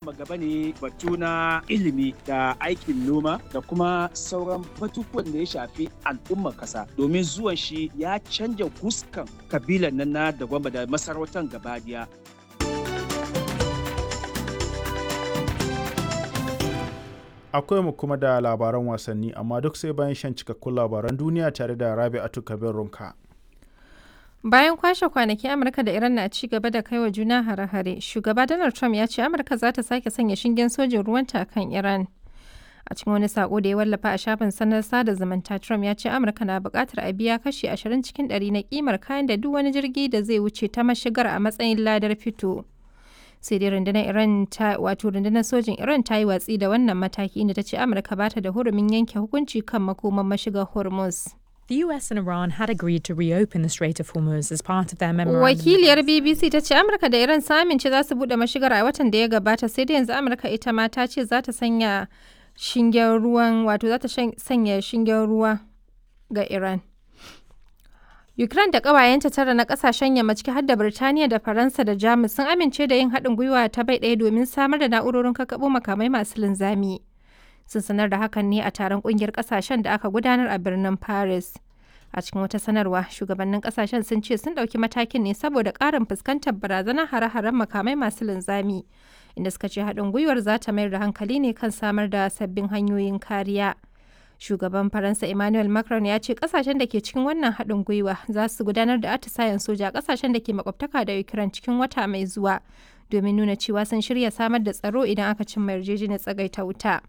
sama gaba ne batu na ilimi da aikin noma da kuma sauran batutuwan da ya shafi al'ummar kasa domin zuwan shi ya canja fuskan kabilan nan na da gwamba da masarautar gabadiya akwai mu kuma da labaran wasanni amma duk sai bayan shan cikakkun labaran duniya tare da rabi'atu kabir runka Bayan kwashe kwanaki Amurka da Iran na ci gaba da kaiwa juna hare-hare, shugaba Donald Trump ya ce Amurka za ta sake sanya shingen sojin ruwanta kan Iran. A cikin wani sako da ya wallafa a shafin sanar sada zumunta, Trump ya ce Amurka na buƙatar a biya kashi 20 cikin 100 na kimar kayan da duk wani jirgi da zai wuce ta mashigar a matsayin ladar fito. Sai dai rundunar Iran ta wato rundunar sojin Iran ta yi watsi da wannan mataki inda ta ce Amurka ba ta da hurumin yanke hukunci kan makoman mashigar Hormuz. The US and Iran had agreed to reopen the Strait of Hormuz as part of their memorandum. Wakiliyar BBC ta ce Amurka da Iran sun amince za su bude mashigar a watan da ya gabata sai da yanzu Amurka ita ma ta ce za ta sanya shingen ruwan wato za ta sanya shingen ruwa ga Iran. Ukraine da ƙawayenta tara na ƙasashen yamma ciki har da Birtaniya da Faransa da Jamus sun amince da yin haɗin gwiwa ta bai ɗaya domin samar da na'urorin kakkaɓo makamai masu linzami. sun sanar da hakan ne a taron kungiyar kasashen da aka gudanar a birnin paris a cikin wata sanarwa shugabannin kasashen sun ce sun ɗauki matakin ne saboda ƙarin fuskantar barazanar hare-haren makamai masu linzami inda suka ce haɗin gwiwar za ta mayar da hankali ne kan samar da sabbin hanyoyin kariya shugaban faransa emmanuel macron ya ce kasashen da ke cikin wannan haɗin gwiwa za su gudanar da atisayen soja a kasashen da ke makwabtaka da ukraine cikin wata mai zuwa domin nuna cewa sun shirya samar da tsaro idan aka cimma yarjejeniyar tsagaita wuta.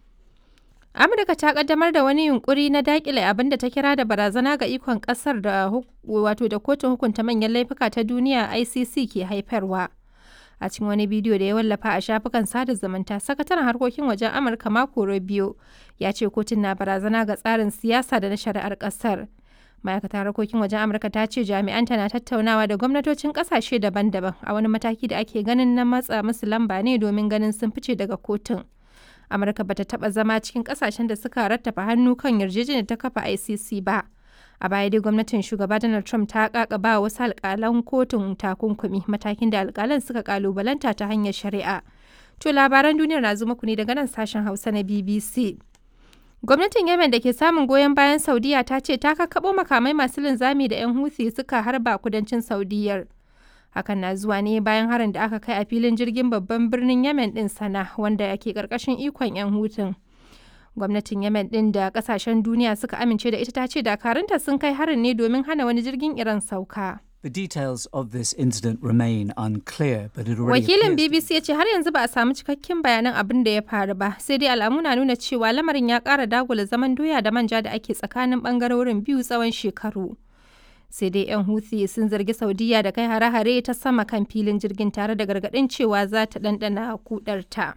Amurka ta kaddamar da wani yunkuri na dakile abin da ta kira da barazana ga ikon kasar da wato da kotun hukunta manyan laifuka ta duniya ICC ke haifarwa. A cikin wani bidiyo da ya wallafa a shafukan sada zumunta, sakataren harkokin wajen Amurka Marco Rubio ya ce kotun na barazana ga tsarin siyasa da na shari'ar kasar. Ma'aikatar harkokin wajen Amurka ta ce jami'anta na tattaunawa da gwamnatocin kasashe daban-daban a wani mataki da ake ganin na matsa musu lamba ne domin ganin sun fice daga kotun. amurka bata taba zama cikin kasashen da suka rattafa hannu kan yarjejeniyar ta kafa icc ba a baya dai gwamnatin shugaba donald trump ta kakaba wasu alkalan kotun takunkumi matakin da alkalan suka kalubalanta ta hanyar shari'a to labaran duniyar na zuma ku ne daga nan sashen hausa na bbc gwamnatin yemen da ke samun goyon bayan saudiya ta ce ta kakabo makamai masu linzami da 'yan huthi suka harba kudancin saudiyar hakan na zuwa ne bayan harin da aka kai a filin jirgin babban birnin yemen din sana wanda ke karkashin ikon 'yan hutun gwamnatin yemen din da kasashen duniya suka amince da ita ta ce dakarunta sun kai harin ne domin hana wani jirgin iran sauka The details of this incident remain unclear, but it already wakilin appears bbc ya ce har yanzu ba a samu cikakken bayanan abin da ya faru ba sai dai alamu na nuna cewa lamarin ya kara dagula zaman doya da manja da ake tsakanin bangarorin biyu tsawon shekaru sai dai 'yan Houthi sun zargi Saudiya da kai hare-hare ta sama kan filin jirgin tare da gargaɗin cewa za ta ɗanɗana kudarta.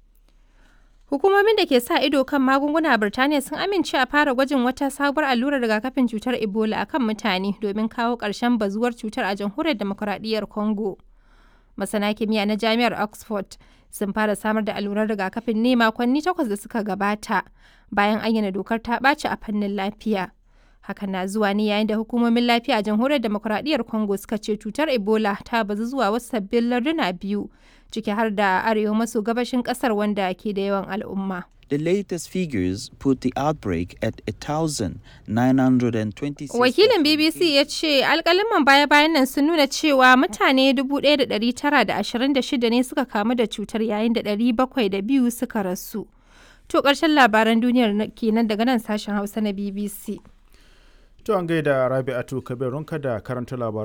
Hukumomin da ke sa ido kan magunguna a Birtaniya sun amince a fara gwajin wata sabuwar allurar rigakafin cutar Ebola a kan mutane domin kawo ƙarshen bazuwar cutar a jamhuriyar demokuraɗiyyar Congo. Masana kimiyya na Jami'ar Oxford sun fara samar da allurar rigakafin ne makonni takwas da suka gabata bayan ayyana dokar ta ɓaci a fannin lafiya. hakan na zuwa ne yayin da hukumomin lafiya a jamhuriyar demokuraɗiyyar congo suka ce cutar ebola ta bazu zuwa wasu sabbin larduna biyu ciki har da arewa maso gabashin ƙasar wanda ke da yawan al'umma The latest figures put the outbreak at 1,926. wakilin bbc ya ce alkaliman baya-bayan nan sun nuna cewa mutane 1,926 ne suka kamu da cutar yayin da 702 suka rasu to ƙarshen labaran duniyar kenan daga nan sashen hausa na bbc To an gaida Rabi'atu Kabirunka da karanta labaran